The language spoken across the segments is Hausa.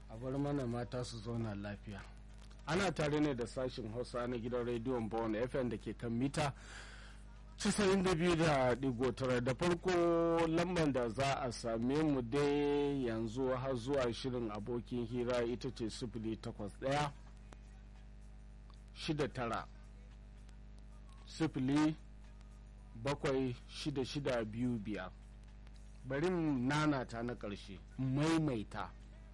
a bar mana mata su zauna lafiya ana tare ne da sashen hausa na gidan rediyon bawon fm da ke kan mita 92.9 da farko lambar da za a same mu dai yanzu har zuwa shirin abokin hira ita ce sifili takwas ɗaya shida tara sifili bakwai shida shida biyu biyar bari nanata na ƙarshe maimaita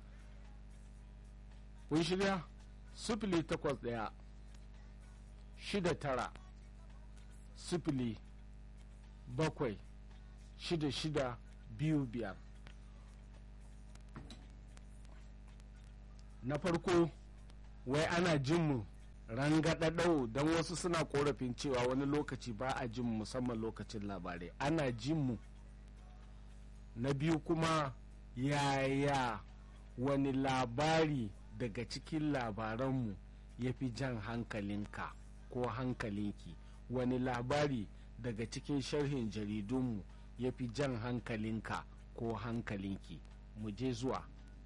kun shirya sifili takwas ɗaya shida tara sifili bakwai shida shida biyu biyar na farko wai ana jin mu rangadadau don wasu suna korafin cewa wani lokaci ba a jin musamman lokacin labarai ana jin mu na biyu kuma yaya wani labari daga cikin labaranmu ya fi jan hankalinka ko hankalinki wani labari daga cikin sharhin jaridunmu ya fi jan hankalinka ko hankalinki mu je zuwa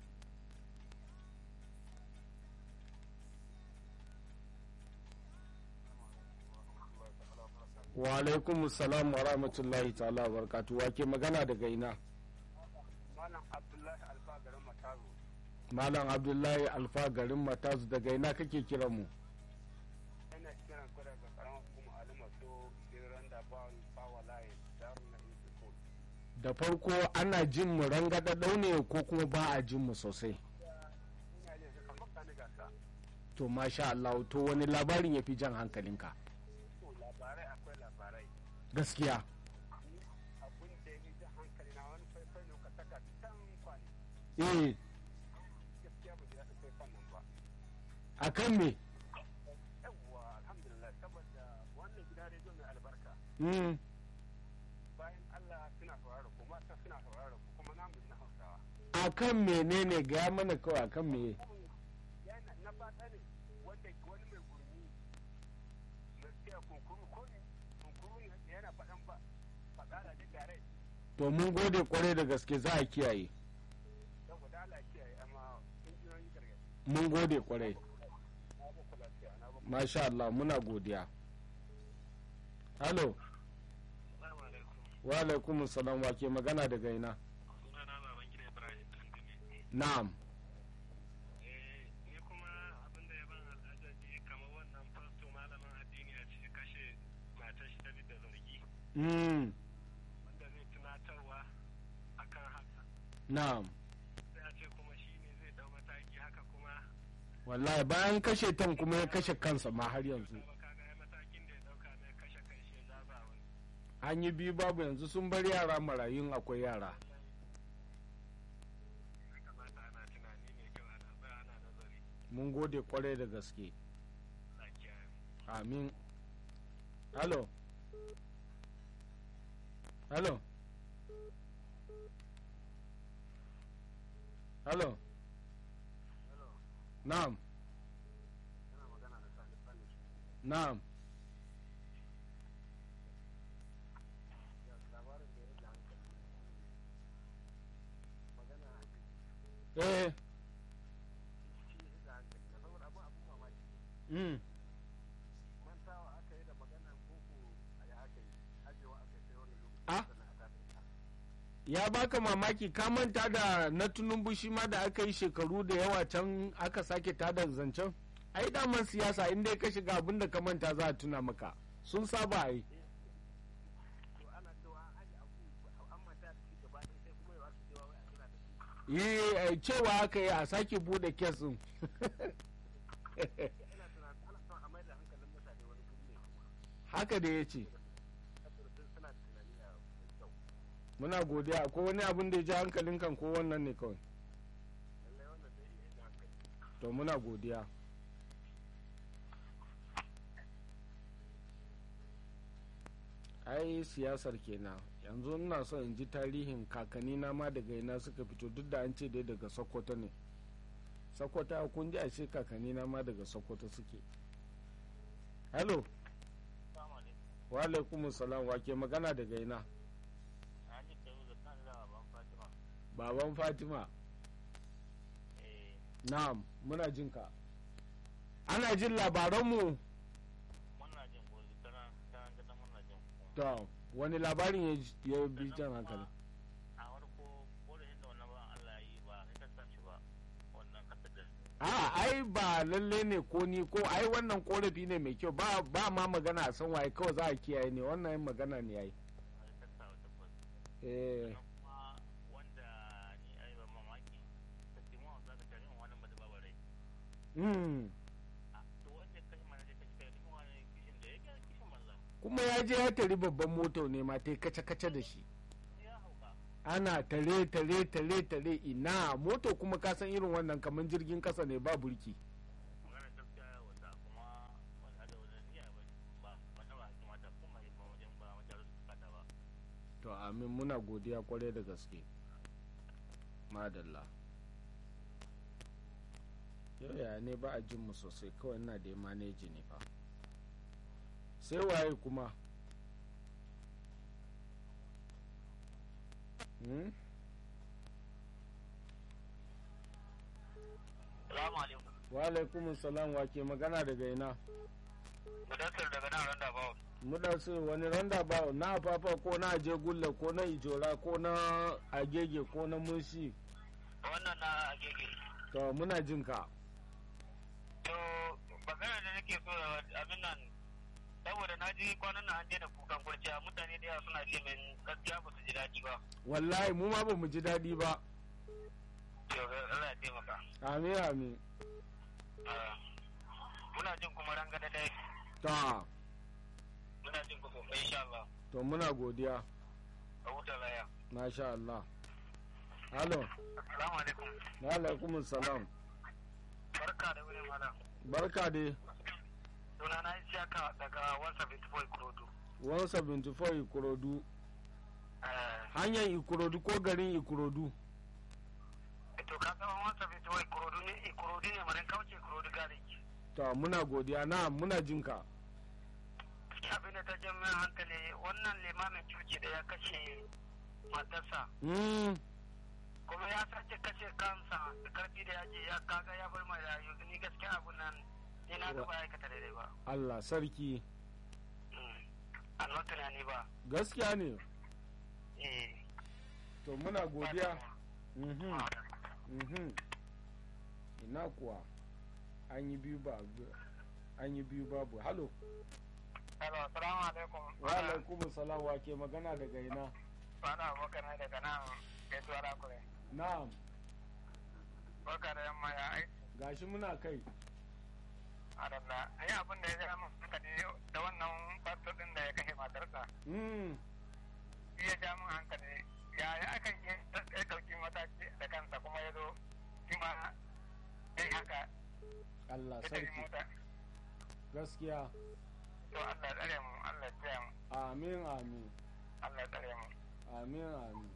wa alaikum salam wa rahmatullahi ta'ala wa barakatu wake magana daga ina malam abdullahi alfa garin matazu malam abdullahi alfa garin matazu daga ina kake kiran mu ina kiran ku daga karamar kuma alimatu iran da bawon bawa layi darun na institute da farko ana jin mu rangada ne ko kuma ba a jin mu sosai ina yin su kamar kani gasa to masha Allah to wani labarin ya fi jan hankalinka to labarai akwai labarai gaskiya ni abun da ya fi jan hankali na wani faifai ne ka saka can kwani eh gaskiya ba ji daɗin faifan nan ba akan me yawwa alhamdulillah saboda wannan gidan rediyo mai albarka mm. bayan allah suna saurara ku mata suna saurara ku kuma namu na hausawa akan menene gaya mana kawai akan me yana na fata ne wanda wani mai gurmi mai tsaya kunkuru ko ne kunkuru ne yana faɗan ba faɗa da gare to mun gode kwarai da gaske za a kiyaye saboda Allah kiyaye amma injiniyoyi gargaɗi mun gode kwarai na ba ku lafiya na ba ku masha Allah muna godiya halo Assalamu alaikum wa alaikum salam wa ke magana daga ina sunana baban gida Ibrahim Tandini na'am eh ni kuma abin da ya ban al'ajabi kamar wannan fasto malamin addini a ce kashe matar shi ta da zargi mm. wanda zai tunatarwa akan haka na'am sai a ce kuma shi ne zai dau mataki haka kuma wallahi bayan kashe tan kuma ya kashe kansa ma har yanzu ba kaga ya matakin da ya dauka mai kashe kai shi ya zaba wani an yi biyu babu yanzu sun bar yara marayun akwai yara ya kamata ana tunani mai kyau ana tsaya ana nazari mun gode kwarai da gaske lafiya amin halo halo halo na'am yana magana da sani sani na'am labarin da ya da hankali magana eh shi ya da hankali na saboda abin abin mamaki mm. mantawa aka yi da maganar boko a ya aka yi ajewa aka yi sai wani lokaci Ah? sannan aka tafi ya baka mamaki ka manta da na tunumbu shi ma da aka yi shekaru da yawa can aka sake tada zancen ai daman siyasa in dai ka shiga abin da ka manta za a tuna maka sun saba ai to ana cewa an aje abu an manta da shi gaba ɗaya sai kuma yau aka cewa wai a tuna da shi yi eh, cewa aka yi a sake bude kes din ina tunanin ana son a mai da hankalin mutane wani guri ne kuma haka da ya ce saboda sun suna da tunani a mai kyau muna godiya ko wani abin da ya ji hankalin kan ko wannan ne kawai lallai wannan dai ya da hankali to muna godiya ai siyasar kenan yanzu ina so in ji tarihin kakanni na ma daga ina suka fito duk da an ce dai daga sokoto ne sokoto kun ji a ce kakanni na ma daga sokoto suke hello Assalamu alaikum. wa alaikum salam wa ke magana daga ina Hajji Kayu da kan da ban Fatima. baban fatima Eh, na'am muna jin ka ana jin labaranmu muna jin ko tana tana tana muna jin ko to wani labarin ya ji- ya bi jan hankali a farko ko da inda wannan ba Allah ya yi ba ita ta shi ba wannan kasar da a ai ba lalle ne ko ni ko ai wannan korafi ne mai kyau ba ba ma magana a san waye kawai za a kiyaye ne wannan yin magana ne yayi ita ta wata ko eh kuma wanda ni ai ba mamaki ta ce mu za ka tare mu wannan ba da babu rai mm. a to wanda kai mana da kai kai mu wani kishin da yake kishin manza kuma ya je ya tari babban moto ne ma ta kace kace da shi ya hauka ana tare tare tare tare ina moto kuma ka san irin wannan kamar jirgin kasa ne ba burki magana gaskiya ya wata kuma wanda da wani niyya ba ba wanda ba kamata kuma ya ba wajen ba wajen su kada ba to amin muna godiya kwarai da gaske madalla yau ya ne ba a jin mu sosai kawai ina da maneji ne fa sai waye kuma hmm? salamu alaikum wa alaikum salam wa ke magana daga ina mudassir daga nan randa bawo mudasu wani randa ba na fafa ko na aje gulla ko na ijora ko na agege ko na munshi wannan na agege to muna jin ka to magana da nake so abin nan saboda na ji kwanan nan an daina kukan kurciya mutane da yawa suna ce min gaskiya ba su ji daɗi ba wallahi mu ma ba mu ji daɗi ba to Allah ya taimaka amin amin Ah, muna jin kuma rangada dai ta muna jin ku sosai insha Allah to muna godiya a huta laya masha Allah halo assalamu alaikum na alaikum salam barka da wani malam barka dai suna na isiyaka daga 174 kurodu 174 ikorodu eh hanyar ikorodu ko garin ikorodu to ka san 174 kurodu ne kurodu ne marin kauce kurodu gariki to muna godiya na muna jin ka abin da ta jan min hankali wannan limamin cuci da ya kashe matarsa mm, kuma ya sace kashe kansa da karfi da yaji ya kaga ya bar mai rayu ni gaskiya abun nan ni na ga ba ya aikata daidai ba Allah sarki Mm. a nan tunani ba gaskiya ne eh to muna godiya mhm mhm ina kuwa an yi biyu ba an yi biyu babu halo Hello, assalamu alaikum. wa alaikum salam wa ke magana daga ina Bana abokan ne daga nan gaisuwa da kure. na'am Barka da yamma ya aiki. gashi muna kai Adalla, ni abin da ya zama min hankali da wannan pastor din da ya kashe matarsa. mm, Shi ya ja min hankali. Ya ya aka yi ya ɗauki mataki da kansa kuma ya zo shi ma ya yi haka Allah ya tafi sarki mota. gaskiya To Allah ya tsare mu, Allah ya tsare mu, amin amin Allah ya tsare mu. amin amin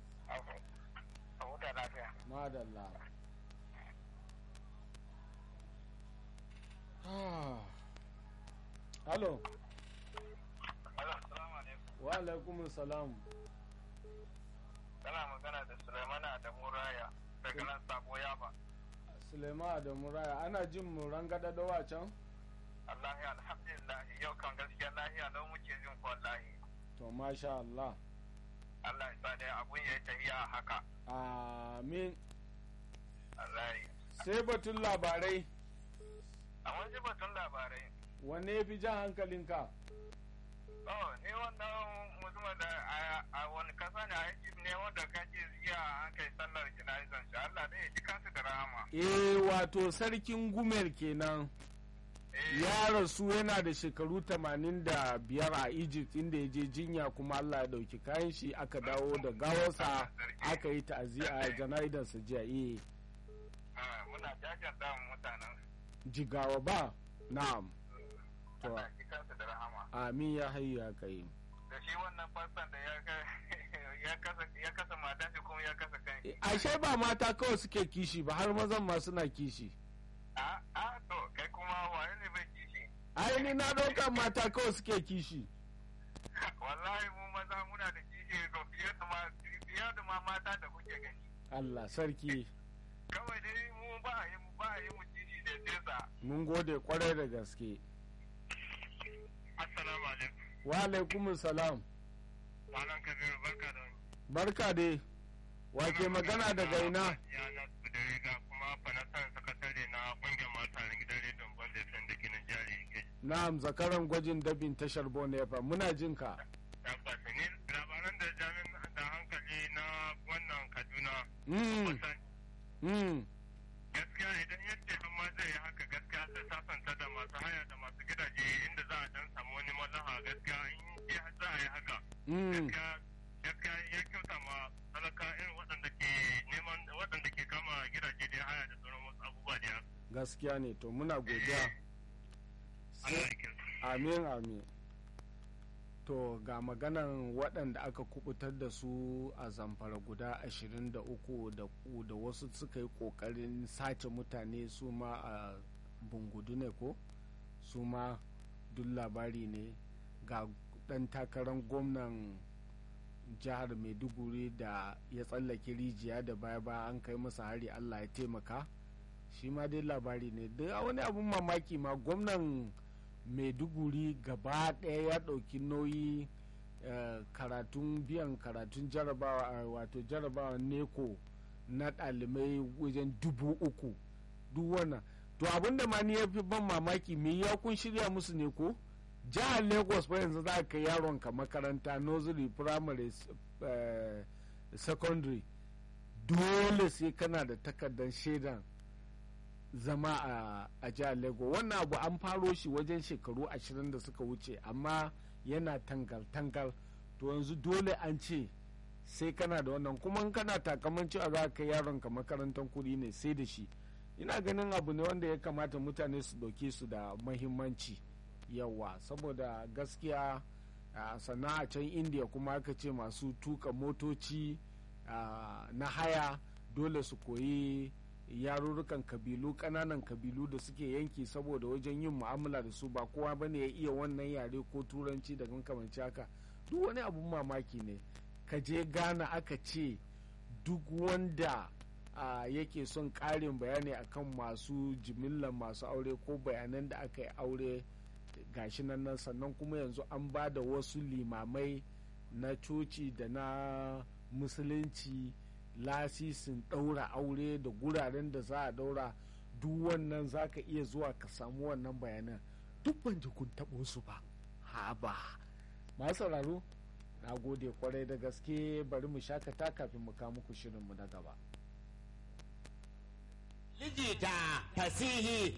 A huta lafiya. madalla Ah. halo Hello, assalamu alaikum. wa alaikum salam Kana magana da Sulaimana da Muraya daga nan sabo yaba. suleiman da muraya ana jin mu rangada dawa can Allah ya alhamdulillah yau kan gaskiya lahiya lau muke jin ku wallahi. to masha Allah Allah ya sa dai abun ya yi tafiya haka. amin Allah ya sai batun labarai A wani batun labarai. wanne ya fi jan hankalinka Oh, ni wannan mutum da a- a wani kasa ne a Egypt ne wanda kace jiya an kai sallar jana'izan shi Allah dai ya ji kansu da rahama. eh wato sarkin gumer kenan Eh, ya rasu yana da shekaru 85 a egypt inda ya je jinya kuma allah ya dauki kayan shi aka dawo da gawarsa aka yi ta'aziyya janaidarsa jiya eh ah, muna jajanta wa mutanen jigawa ba na'am to Allah ya ji kansu da rahama. amin ya hayu ya kai Da shi wannan fassan da ya ka- ya kasa ya kasa matan shi kuma ya kasa kan shi. ashe ba mata kawai suke kishi ba har mazan ma suna kishi A a to kai kuma wani ne bai kishi. ai ni na ɗaukar mata kawai suke kishi wallahi mu maza muna da kishi ga fiye da ma fiye da ma mata da kuke gani allah sarki kawai dai mu ba a yi ba a yi mun gode kwarai da gaske Assalamu alaikum. wa alaikum salam Malam Kabiru barka da wani. barka dai wake magana daga ina Ya na da riga kuma fanasan sakatare na kungiyar mata gidan rediyon Bande FM da ke nan jari ke. na'am zakaran gwajin dabin tashar bonefa muna jin ka Tabbas ne labaran da jami'an da hankali na wannan Kaduna. mm, Kusan mm, gaskiya idan yadda har ma zai yi haka gaskiya sai sasanta da masu haya da masu gidaje inda za a dan samu wani maslaha gaskiya in dai har za a yi haka mm. gaskiya gaskiya ya kyauta ma talaka irin waɗanda ke neman waɗanda ke kama gidaje da haya da sauran wasu abubuwa da gaskiya ne to muna godiya Allah sai ya kyauta. amin amin to ga maganan waɗanda aka kubutar da su a zamfara guda 23 da ku da wasu suka yi ƙoƙarin sace mutane su ma a bungudu ne ko su ma duk labari ne ga ɗan takarar gwamnan jihar maiduguri da ya tsallake rijiya da baya ba an kai masa hari allah ya taimaka shi ma dai labari ne da wani abun mamaki ma gwamnan maiduguri gaba ɗaya ya ɗauki nauyi eh, karatun biyan karatun jarabawa eh, wato jarabawa neko na ɗalibai wajen dubu uku duk wannan to abinda ma ni ya fi ban mamaki me ya kun shirya musu ne ko jihar lagos fa yanzu za ka yaron ka makaranta nursery primary eh, secondary dole sai kana da takardar shaidan zama a, a jihar lagos wannan abu an faro shi wajen shekaru ashirin da suka wuce amma yana tangal-tangal to yanzu dole an ce sai kana da wannan kuma in kana takaman cewa za ka yaron ka makarantar kuɗi ne sai da shi ina ganin abu ne wanda ya kamata mutane su ɗauke su da mahimmanci yawa saboda gaskiya a sana'a can indiya kuma aka ce masu tuka motoci ah, na haya dole su koyi yarurrukan kabilu kananan kabilu da suke yanki saboda wajen yin mu'amala da su ba kowa bane ya iya wannan yare ko turanci da makamanci haka duk wani abun mamaki ne ka je ghana aka ce duk wanda a yake son ƙarin bayani akan masu jimillar masu aure ko bayanan da aka yi aure gashi nan nan sannan kuma yanzu an ba da wasu limamai na coci da na musulunci lasisin ɗaura aure da guraren da za a ɗaura duk wannan za ka iya zuwa ka samu wannan bayanan duk ban ji kun taɓo su ba ha ba masu sauraro na gode kwarai da gaske bari mu shakata kafin mu kawo muku shirinmu na gaba Lijita fasihi